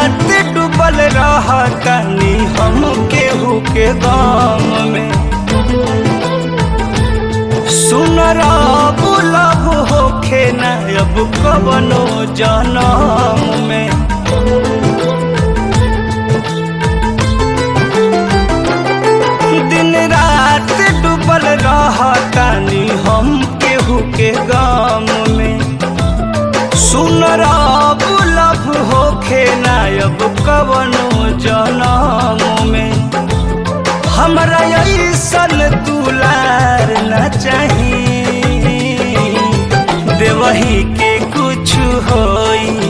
रात डूबल रहतनी हम केहू के गम में सुन रब लब होखे न अब कवनो जनम में दिन रात डूबल रहतनी हम केहू के गम में सुन रब लब होखे न अब कवनो जनम में हमरा ऐसन दुलार न चाही देवही के कुछ होई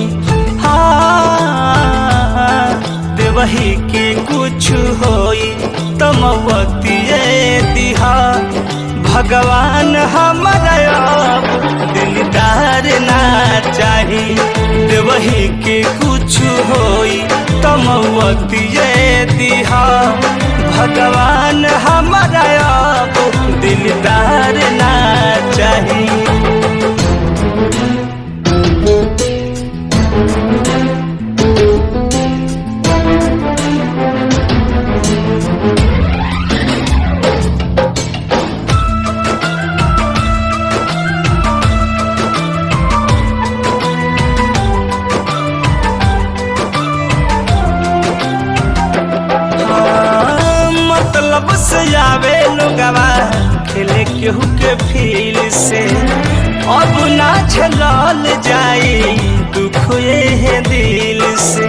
हाँ देवही के कुछ होई तमवतिए दिहा भगवान हमरा अब दिलदार ना चाही देवही के कुछ होई तमवतिए दिहा भगवान हमरा अब दिलदार ना चाही हाँ, मतलब से आवे लोगवा खेले केहू के फील से अब ना झलल जाई दुख ये दिल से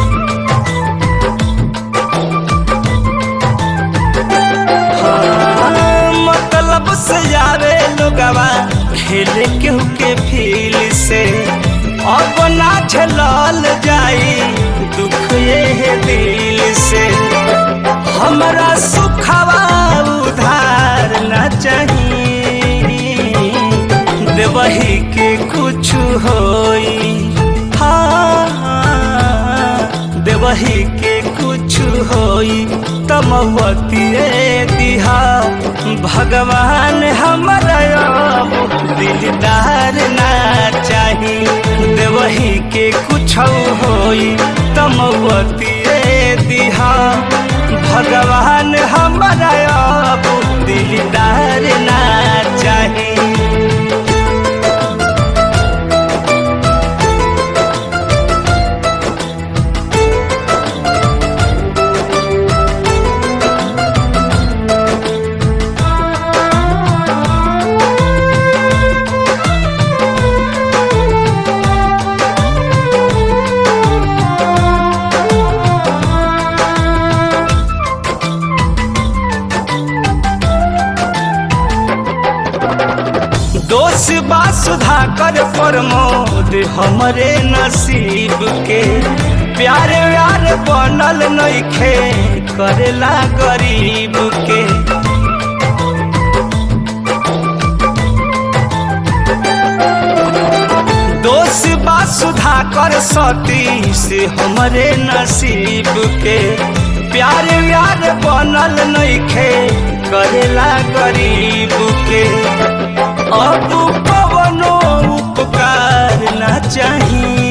हाँ, मतलब से आवे लोगवा खेले केहू के फील से अब ना झलल जाई दुख ये दिल से हमरा सुखवा उधार न चाहिए देवही के कुछ होई हाँ देवही के कुछ होई तमवतिए दिहा भगवान हमरा अब दिलदार ना चाही देवही के कुछ होई तमवतिए दिहा भगवान हमरा अब दिलदार ना चाही दोष बा सुधा कर प्रमोद हमरे नसीब के प्यार व्यार बनल नइखे करेला गरीब के दोष बा सुधा कर सती से हमरे नसीब के प्यार व्यार बनल नइखे करेला गरीब के अब पवनो उपकार न चाही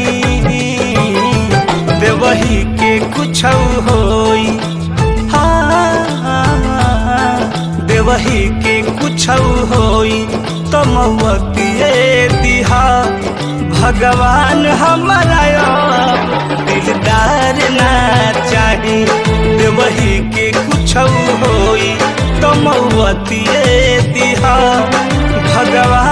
देवही के कुछ होई हाँ देवही के कुछ होई तमवतिए दिहा भगवान हमारा अब दिलदार ना चाही देवही के कुछ होई तमवतिए दिहा भगवान